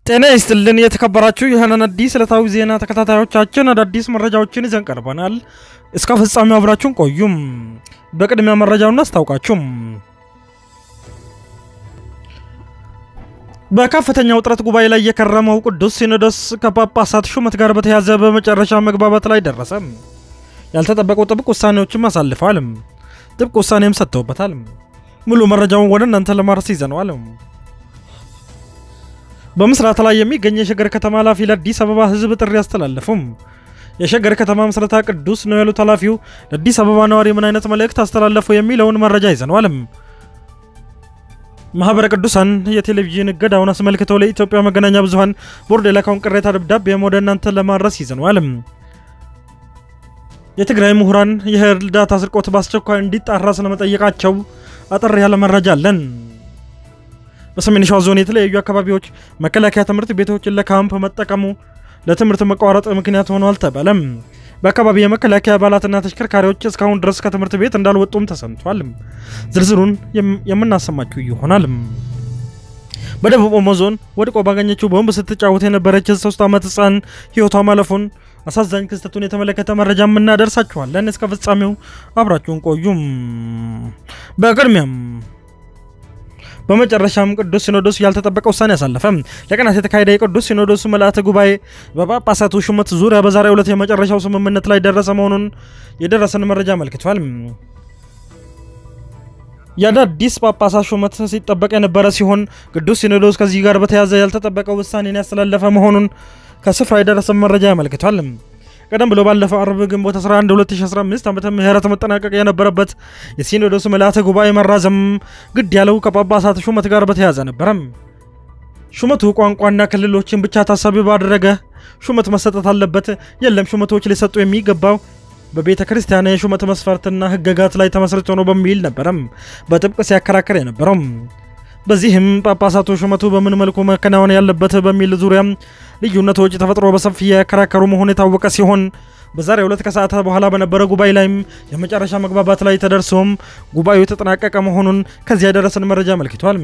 ጤና ይስጥልን የተከበራችሁ የህነን አዲስ ዕለታዊ ዜና ተከታታዮቻችን አዳዲስ መረጃዎችን ይዘን ቀርበናል። እስከ ፍጻሜው አብራችሁን ቆዩም። በቅድሚያ መረጃውን አስታውቃችሁም በከፍተኛ ውጥረት ጉባኤ ላይ የከረመው ቅዱስ ሲኖዶስ ከጳጳሳት ሹመት ጋር በተያዘ በመጨረሻ መግባባት ላይ ደረሰ። ያልተጠበቁ ጥብቅ ውሳኔዎችም አሳልፈዋል። ጥብቅ ውሳኔም ሰጥተውበታል። ሙሉ መረጃውን ወደ እናንተ ለማድረስ ይዘነዋል። በምስራታ ላይ የሚገኝ የሸገር ከተማ ኃላፊ ለአዲስ አበባ ህዝብ ጥሪ አስተላለፉም። የሸገር ከተማ ምስረታ ቅዱስ ነው ያሉት ኃላፊው ለአዲስ አበባ ነዋሪ ምን አይነት መልእክት አስተላለፉ የሚለውን መረጃ ይዘነዋል። ማህበረ ቅዱሳን የቴሌቪዥን እገዳውን አስመልክተው ለኢትዮጵያ መገናኛ ብዙኃን ቦርድ የላከውን ቅሬታ ደብዳቤም ወደ እናንተ ለማድረስ ይዘነዋል። የትግራይ ምሁራን የእርዳታ ስርቆት በአስቸኳይ እንዲጣራ ስለመጠየቃቸው አጠር ያለ መረጃ አለን። በሰሜን ሸዋ ዞን የተለያዩ አካባቢዎች መከላከያ ትምህርት ቤቶችን ለካምፕ መጠቀሙ ለትምህርት መቋረጥ ምክንያት ሆኗል ተባለም። በአካባቢ የመከላከያ አባላትና ተሽከርካሪዎች እስካሁን ድረስ ከትምህርት ቤት እንዳልወጡም ተሰምቷል። ዝርዝሩን የምናሰማችሁ ይሆናል። በደቡብ ኦሞ ዞን ወድቆ ባገኘችው ቦምብ ስትጫወት የነበረች ሶስት ዓመት ህፃን ህይወቷ ማለፉን አሳዛኝ ክስተቱን የተመለከተ መረጃ የምናደርሳችኋለን። እስከ ፍጻሜው አብራችሁን ቆዩም። በቅድሚያም በመጨረሻም ቅዱስ ሲኖዶስ ያልተጠበቀ ውሳኔ አሳለፈ። ለቀናት የተካሄደ የቅዱስ ሲኖዶስ ምልአተ ጉባኤ በጳጳሳቱ ሹመት ዙሪያ በዛሬው ዕለት የመጨረሻው ስምምነት ላይ ደረሰ መሆኑን የደረሰን መረጃ አመልክቷል። የአዳዲስ ጳጳሳት ሹመት ሲጠበቅ የነበረ ሲሆን ቅዱስ ሲኖዶስ ከዚህ ጋር በተያያዘ ያልተጠበቀ ውሳኔን ያስተላለፈ መሆኑን ከስፍራ የደረሰን መረጃ ያመልክቷል። ቀደም ብሎ ባለፈው አርብ ግንቦት 11 2015 ዓመተ ምህረት መጠናቀቅ የነበረበት የሲኖዶስ ምልአተ ጉባኤ መራዘም ግድ ያለው ከጳጳሳት ሹመት ጋር በተያያዘ ነበረ። ሹመቱ ቋንቋና ክልሎችን ብቻ ታሳቢ ባደረገ ሹመት መሰጠት አለበት፣ የለም ሹመቶች ሊሰጡ የሚገባው በቤተ ክርስቲያን የሹመት መስፈርትና ሕገጋት ላይ ተመስርቶ ነው በሚል ነበረም በጥብቅ ሲያከራከር የነበረው። በዚህም ጳጳሳቱ ሹመቱ በምን መልኩ መከናወን ያለበት በሚል ዙሪያ ልዩነቶች ተፈጥሮ በሰፊ ያከራከሩ መሆኑ የታወቀ ሲሆን በዛሬው ዕለት ከሰዓታት በኋላ በነበረ ጉባኤ ላይም የመጨረሻ መግባባት ላይ ተደርሶም ጉባኤው የተጠናቀቀ መሆኑን ከዚያ የደረሰን መረጃ አመልክቷል።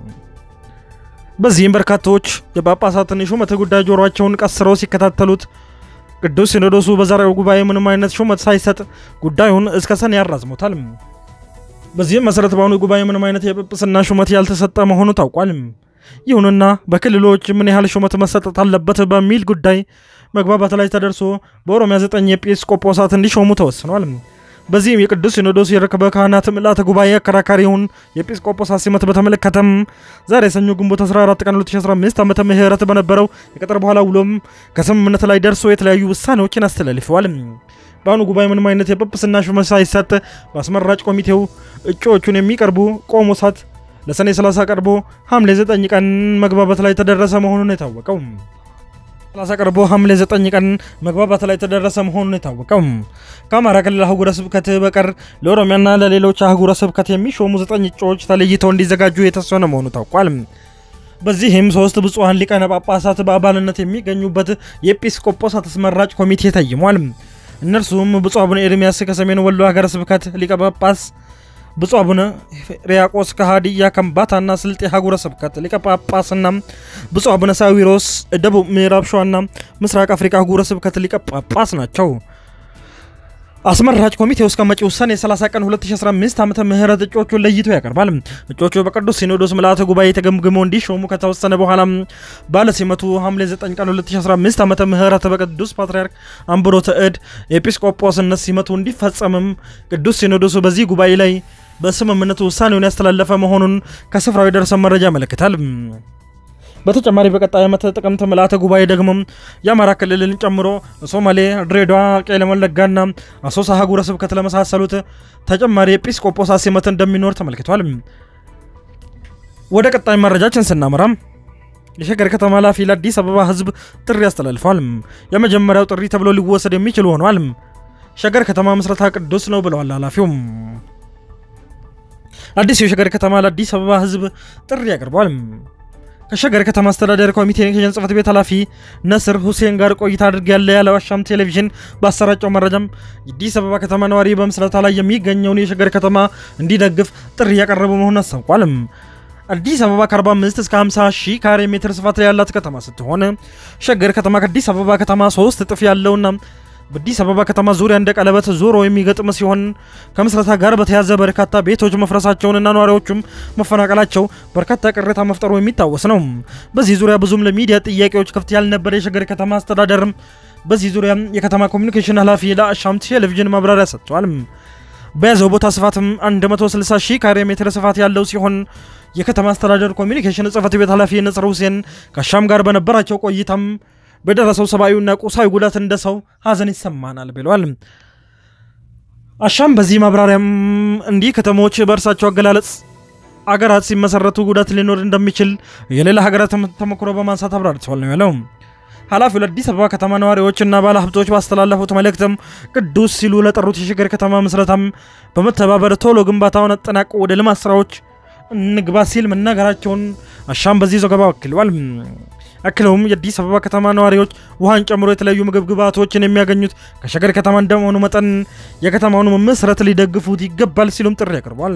በዚህም በርካታዎች የጳጳሳትን የሹመት ጉዳይ ጆሯቸውን ቀስረው ሲከታተሉት ቅዱስ ሲኖዶሱ በዛሬው ጉባኤ ምንም አይነት ሹመት ሳይሰጥ ጉዳዩን እስከ ሰኔ ያራዝሞታል። በዚህም መሰረት በአሁኑ ጉባኤ ምንም አይነት የጵጵስና ሹመት ያልተሰጠ መሆኑ ታውቋል። ይሁንና በክልሎች ምን ያህል ሹመት መሰጠት አለበት በሚል ጉዳይ መግባባት ላይ ተደርሶ በኦሮሚያ ዘጠኝ ኤጲስቆጶሳት እንዲሾሙ ተወስኗል። በዚህም የቅዱስ ሲኖዶስ የርክበ ካህናት ምልአተ ጉባኤ አከራካሪውን የኤጲስቆጶሳት ሲመት በተመለከተም ዛሬ ሰኞ ግንቦት 14 ቀን 2015 ዓመተ ምህረት በነበረው የቀጠር በኋላ ውሎም ከስምምነት ላይ ደርሶ የተለያዩ ውሳኔዎችን አስተላልፈዋል። በአሁኑ ጉባኤ ምንም አይነት የጵጵስና ሹመት ሳይሰጥ በአስመራጭ ኮሚቴው እጩዎቹን የሚቀርቡ ቆሞሳት ለሰኔ 30 ቀርቦ ሐምሌ 9 ቀን መግባባት ላይ ተደረሰ መሆኑን የታወቀው 30 ቀርቦ ሐምሌ 9 ቀን መግባባት ላይ ተደረሰ መሆኑን የታወቀው ከአማራ ክልል አህጉረ ስብከት በቀር ለኦሮሚያና ለሌሎች አህጉረ ስብከት የሚሾሙ ዘጠኝ እጩዎች ተለይተው እንዲዘጋጁ የተወሰነ መሆኑ ታውቋል። በዚህም ሶስት ብፁዓን ሊቃነ ጳጳሳት በአባልነት የሚገኙበት የኤጲስቆጶሳት አስመራጭ ኮሚቴ ተይሟል። እነርሱም ብፁዕ አቡነ ኤርሚያስ ከሰሜን ወሎ ሀገረ ስብከት ሊቀ ጳጳስ፣ ብፁዕ አቡነ ሪያቆስ ከሀዲያ ከምባታና ስልጤ ሀገረ ስብከት ሊቀ ጳጳስና ብፁዕ አቡነ ሳዊሮስ ደቡብ ምዕራብ ሸዋና ምስራቅ አፍሪካ ሀገረ ስብከት ሊቀ ጳጳስ ናቸው። አስመራጭ ኮሚቴው እስከ መጪው ሰኔ 30 ቀን 2015 ዓመተ ምህረት እጩዎቹን ለይቶ ያቀርባል። እጩዎቹ በቅዱስ ሲኖዶስ ምልአተ ጉባኤ ተገምግመው እንዲሾሙ ከተወሰነ በኋላ ባለ ሲመቱ ሐምሌ 9 ቀን 2015 ዓመተ ምህረት በቅዱስ ፓትርያርክ አምብሮተ እድ ኤጲስቆጶስነት ሲመቱ እንዲፈጸምም ቅዱስ ሲኖዶሱ በዚህ ጉባኤ ላይ በስምምነቱ ውሳኔውን ያስተላለፈ መሆኑን ከስፍራው የደረሰ መረጃ ያመለክታል። በተጨማሪ በቀጣይ ዓመት ጥቅምት ምልአተ ጉባኤ ደግሞ የአማራ ክልልን ጨምሮ ሶማሌ፣ ድሬዳዋ፣ ቄለም ወለጋና አሶሳ ሀገረ ስብከት ለመሳሰሉት ተጨማሪ ኤጲስቆጶሳት ሲመት እንደሚኖር ተመልክቷል። ወደ ቀጣይ መረጃችን ስናመራ የሸገር ከተማ ኃላፊ ለአዲስ አበባ ሕዝብ ጥሪ አስተላልፏል። የመጀመሪያው ጥሪ ተብሎ ሊወሰድ የሚችል ሆኗል። ሸገር ከተማ ምስረታ ቅዱስ ነው ብለዋል ኃላፊው። አዲሱ የሸገር ከተማ ለአዲስ አበባ ሕዝብ ጥሪ ያቀርቧል። ከሸገር ከተማ አስተዳደር ኮሚኒኬሽን ጽሕፈት ቤት ኃላፊ ነስር ሁሴን ጋር ቆይታ አድርጌያለሁ ያለው አሻም ቴሌቪዥን ባሰራጨው መረጃም የአዲስ አበባ ከተማ ነዋሪ በምስረታ ላይ የሚገኘውን የሸገር ከተማ እንዲደግፍ ጥሪ ያቀረበ መሆኑን አስታውቋል። አዲስ አበባ ከ45 እስከ 50 ሺህ ካሬ ሜትር ስፋት ላይ ያላት ከተማ ስትሆን ሸገር ከተማ ከአዲስ አበባ ከተማ ሶስት እጥፍ ያለውና በአዲስ አበባ ከተማ ዙሪያ እንደ ቀለበት ዞሮ የሚገጥም ሲሆን ከምስረታ ጋር በተያዘ በርካታ ቤቶች መፍረሳቸውንና ነዋሪዎቹም መፈናቀላቸው በርካታ ቅሬታ መፍጠሩ የሚታወስ ነው። በዚህ ዙሪያ ብዙም ለሚዲያ ጥያቄዎች ክፍት ያልነበረ የሸገር ከተማ አስተዳደር በዚህ ዙሪያ የከተማ ኮሚኒኬሽን ኃላፊ ለአሻም ቴሌቪዥን ማብራሪያ ሰጥቷል። በያዘው ቦታ ስፋትም 160 ሺህ ካሬ ሜትር ስፋት ያለው ሲሆን የከተማ አስተዳደር ኮሚኒኬሽን ጽህፈት ቤት ኃላፊ ነጽር ሁሴን ከአሻም ጋር በነበራቸው ቆይታም በደረሰው ሰብአዊና ቁሳዊ ጉዳት እንደ ሰው ሀዘን ይሰማናል ብለዋል። አሻም በዚህ ማብራሪያም እንዲህ ከተሞች በእርሳቸው አገላለጽ አገራት ሲመሰረቱ ጉዳት ሊኖር እንደሚችል የሌላ ሀገራት ተሞክሮ በማንሳት አብራርተዋል ነው ያለው። ኃላፊው ለአዲስ አበባ ከተማ ነዋሪዎችና ባለሀብቶች ባስተላለፉት መልእክትም ቅዱስ ሲሉ ለጠሩት የሸገር ከተማ ምስረታም በመተባበር ቶሎ ግንባታውን አጠናቆ ወደ ልማት ስራዎች እንግባ ሲል መናገራቸውን አሻም በዚህ ዘገባ ወክለዋል። አክለውም የአዲስ አበባ ከተማ ነዋሪዎች ውሃን ጨምሮ የተለያዩ ምግብ ግብዓቶችን የሚያገኙት ከሸገር ከተማ እንደመሆኑ መጠን የከተማውን መመስረት ሊደግፉት ይገባል ሲሉም ጥሪ አቅርቧል።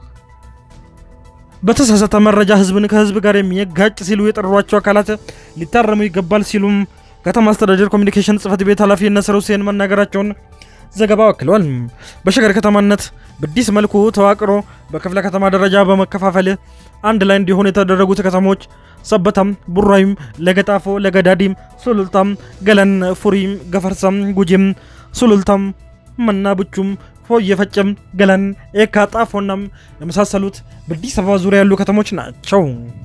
በተሳሳተ መረጃ ህዝብን ከህዝብ ጋር የሚያጋጭ ሲሉ የጠሯቸው አካላት ሊታረሙ ይገባል ሲሉም ከተማ አስተዳደር ኮሚኒኬሽን ጽህፈት ቤት ኃላፊ ነስር ሁሴን መናገራቸውን ዘገባው አክለዋል። በሸገር ከተማነት በአዲስ መልኩ ተዋቅሮ በክፍለ ከተማ ደረጃ በመከፋፈል አንድ ላይ እንዲሆኑ የተደረጉት ከተሞች ሰበታም፣ ቡራዩም፣ ለገጣፎ፣ ለገዳዲም፣ ሱሉልታም፣ ገለን፣ ፉሪም፣ ገፈርሳም፣ ጉጂም፣ ሱሉልታም፣ መናብቹም፣ ፎየ ፈጨም፣ ገለን፣ ኤካ፣ ጣፎናም የመሳሰሉት በአዲስ አበባ ዙሪያ ያሉ ከተሞች ናቸው።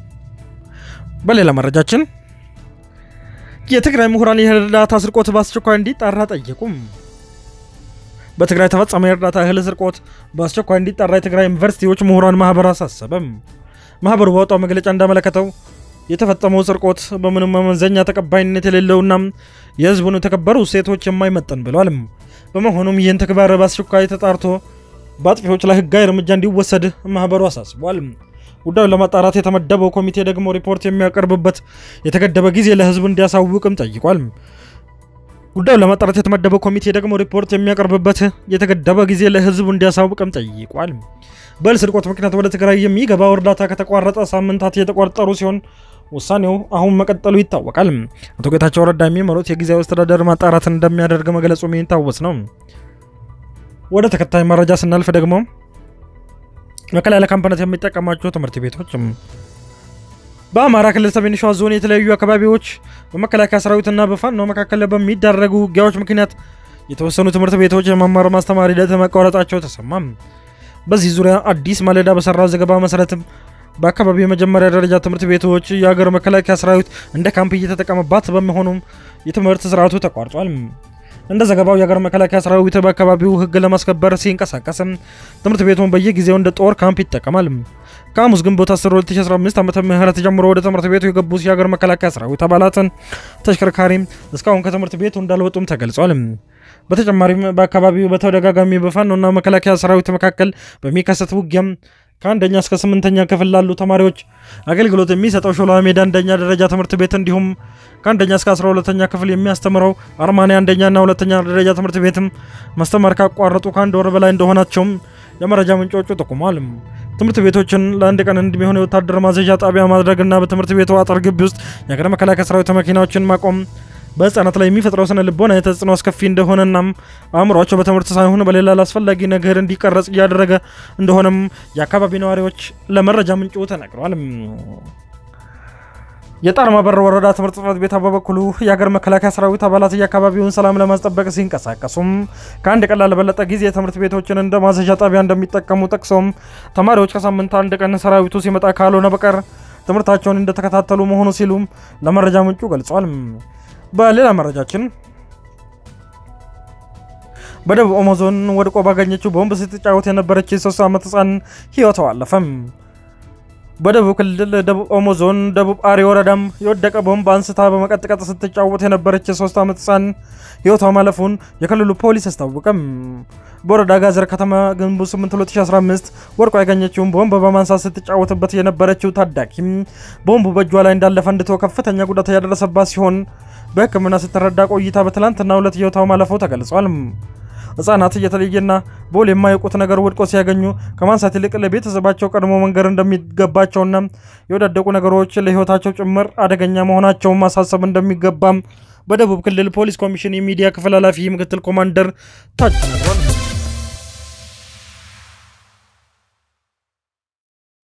በሌላ መረጃችን የትግራይ ምሁራን የእርዳታ ስርቆት በአስቸኳይ እንዲጣራ ጠየቁም። በትግራይ ተፈጸመ የእርዳታ እህል ስርቆት በአስቸኳይ እንዲጣራ የትግራይ ዩኒቨርሲቲዎች ምሁራን ማህበር አሳሰበም። ማህበሩ ባወጣው መግለጫ እንዳመለከተው የተፈጸመው ስርቆት በምንም መመዘኛ ተቀባይነት የሌለውና የህዝቡን የተከበሩ እሴቶች የማይመጠን ብሏል። በመሆኑም ይህን ተግባር በአስቸኳይ ተጣርቶ በአጥፊዎች ላይ ህጋዊ እርምጃ እንዲወሰድ ማህበሩ አሳስቧል። ጉዳዩን ለማጣራት የተመደበው ኮሚቴ ደግሞ ሪፖርት የሚያቀርብበት የተገደበ ጊዜ ለህዝብ እንዲያሳውቅም ጠይቋል። ጉዳዩን ለማጣራት የተመደበው ኮሚቴ ደግሞ ሪፖርት የሚያቀርብበት የተገደበ ጊዜ ለህዝቡ እንዲያሳውቅም ጠይቋል። በእህል ስርቆት ምክንያት ወደ ትግራይ የሚገባው እርዳታ ከተቋረጠ ሳምንታት የተቆጠሩ ሲሆን ውሳኔው አሁን መቀጠሉ ይታወቃል። አቶ ጌታቸው ረዳ የሚመሩት የጊዜያዊ አስተዳደር ማጣራት እንደሚያደርግ መግለጹ የሚታወስ ነው። ወደ ተከታይ መረጃ ስናልፍ ደግሞ መከላከያ ካምፕነት የሚጠቀማቸው ትምህርት ቤቶች በአማራ ክልል ሰሜን ሸዋ ዞን የተለያዩ አካባቢዎች በመከላከያ ሰራዊትና በፋኖ መካከል በሚደረጉ ውጊያዎች ምክንያት የተወሰኑ ትምህርት ቤቶች የመማር ማስተማር ሂደት መቋረጣቸው ተሰማም። በዚህ ዙሪያ አዲስ ማለዳ በሰራው ዘገባ መሰረትም በአካባቢው የመጀመሪያ ደረጃ ትምህርት ቤቶች የሀገር መከላከያ ሰራዊት እንደ ካምፕ እየተጠቀመባት በመሆኑም የትምህርት ስርዓቱ ተቋርጧል። እንደ ዘገባው የሀገር መከላከያ ሰራዊት በአካባቢው ሕግ ለማስከበር ሲንቀሳቀስም ትምህርት ቤቱን በየጊዜው እንደ ጦር ካምፕ ይጠቀማል። ከሐሙስ ግንቦት 10 2015 ዓመተ ምህረት ጀምሮ ወደ ትምህርት ቤቱ የገቡት የሀገር መከላከያ ሰራዊት አባላትን ተሽከርካሪ እስካሁን ከትምህርት ቤቱ እንዳልወጡም ተገልጿል። በተጨማሪም በአካባቢው በተደጋጋሚ በፋኖና መከላከያ ሰራዊት መካከል በሚከሰት ውጊያም ከአንደኛ እስከ ስምንተኛ ክፍል ላሉ ተማሪዎች አገልግሎት የሚሰጠው ሾላ ሜዳ አንደኛ ደረጃ ትምህርት ቤት እንዲሁም ከአንደኛ እስከ 12ተኛ ክፍል የሚያስተምረው አርማኔ አንደኛና ሁለተኛ ደረጃ ትምህርት ቤትም ማስተማር ካቋረጡ ከአንድ ወር በላይ እንደሆናቸውም የመረጃ ምንጮቹ ጠቁሟል። ትምህርት ቤቶችን ለአንድ ቀን እንደሚሆን የወታደር ማዘዣ ጣቢያ ማድረግና በትምህርት ቤቱ አጥር ግቢ ውስጥ የሀገር መከላከያ ሰራዊት መኪናዎችን ማቆም በህፃናት ላይ የሚፈጥረው ስነ ልቦና የተጽዕኖ አስከፊ እንደሆነናም አእምሯቸው በትምህርት ሳይሆን በሌላ ላስፈላጊ ነገር እንዲቀረጽ እያደረገ እንደሆነም የአካባቢ ነዋሪዎች ለመረጃ ምንጩ ተናግረዋል። የጣርማ በር ወረዳ ትምህርት ጽሕፈት ቤት በበኩሉ የሀገር መከላከያ ሰራዊት አባላት የአካባቢውን ሰላም ለማስጠበቅ ሲንቀሳቀሱም ከአንድ ቀን ላልበለጠ ጊዜ ትምህርት ቤቶችን እንደ ማዘዣ ጣቢያ እንደሚጠቀሙ ጠቅሶም ተማሪዎች ከሳምንት አንድ ቀን ሰራዊቱ ሲመጣ ካልሆነ በቀር ትምህርታቸውን እንደተከታተሉ መሆኑ ሲሉም ለመረጃ ምንጩ ገልጿል። በሌላ መረጃችን በደቡብ ኦሞ ዞን ወድቆ ባገኘችው ቦምብ ስትጫወት የነበረች የሶስት ዓመት ህፃን ህይወቷ አለፈም። በደቡብ ክልል ደቡብ ኦሞ ዞን ደቡብ አሪ ወረዳም የወደቀ ቦምብ አንስታ በመቀጥቀጥ ስትጫወት የነበረች የሶስት ዓመት ህፃን ህይወቷ ማለፉን የክልሉ ፖሊስ አስታወቀም። በወረዳ ጋዘር ከተማ ግንቦት 8 2015 ወድቆ ያገኘችውን ቦምብ በማንሳት ስትጫወትበት የነበረችው ታዳጊም ቦምቡ በእጇ ላይ እንዳለ ፈንድቶ ከፍተኛ ጉዳት ያደረሰባት ሲሆን በሕክምና ስትረዳ ቆይታ በትላንትና ሁለት ህይወቷ ማለፉ ተገልጿል። ህጻናት እየተለየና በውል የማያውቁት ነገር ወድቆ ሲያገኙ ከማንሳት ይልቅ ለቤተሰባቸው ቀድሞ መንገር እንደሚገባቸውና የወዳደቁ ነገሮች ለህይወታቸው ጭምር አደገኛ መሆናቸውን ማሳሰብ እንደሚገባም በደቡብ ክልል ፖሊስ ኮሚሽን የሚዲያ ክፍል ኃላፊ ምክትል ኮማንደር ታች ተናግሯል።